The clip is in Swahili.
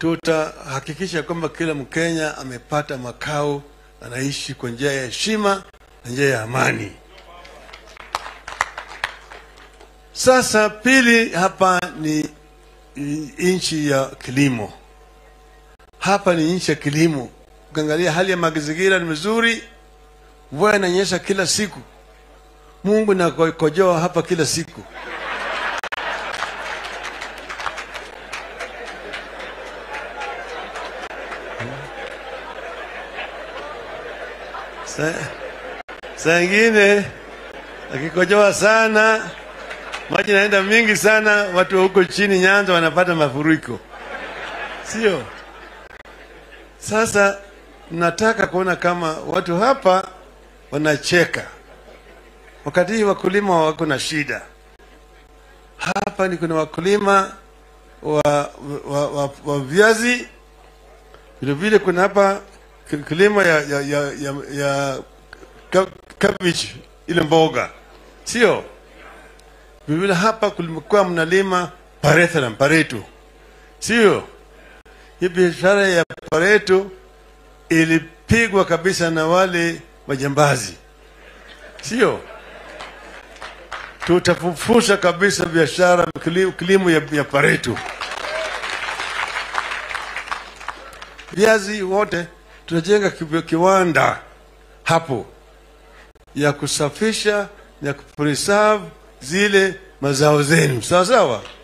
tutahakikisha kwamba kila Mkenya amepata makao, anaishi kwa njia ya heshima na njia ya amani. Sasa pili, hapa ni nchi ya kilimo. Hapa ni nchi ya kilimo. Ukiangalia hali ya mazingira ni mzuri, mvua inanyesha kila siku, Mungu nakojoa hapa kila siku. Sa- saa ingine akikojoa sana maji naenda mingi sana, watu wa huko chini Nyanza wanapata mafuriko, sio? Sasa nataka kuona kama watu hapa wanacheka wakati hii wakulima wako na shida. Hapa ni kuna wakulima wa, wa, wa, wa viazi, vile vile kuna hapa kilimo ya, ya, ya, ya, ya ka- cabbage ile mboga, sio? Vivile hapa kulikuwa mnalima parethalam pareto, sio? Hii biashara ya pareto ilipigwa kabisa na wale majambazi, sio? Tutafufusha kabisa biashara kili- kilimo ya, ya pareto. Viazi wote tunajenga ki- kiwanda hapo ya kusafisha na kupreserve zile mazao zenu, sawa sawa.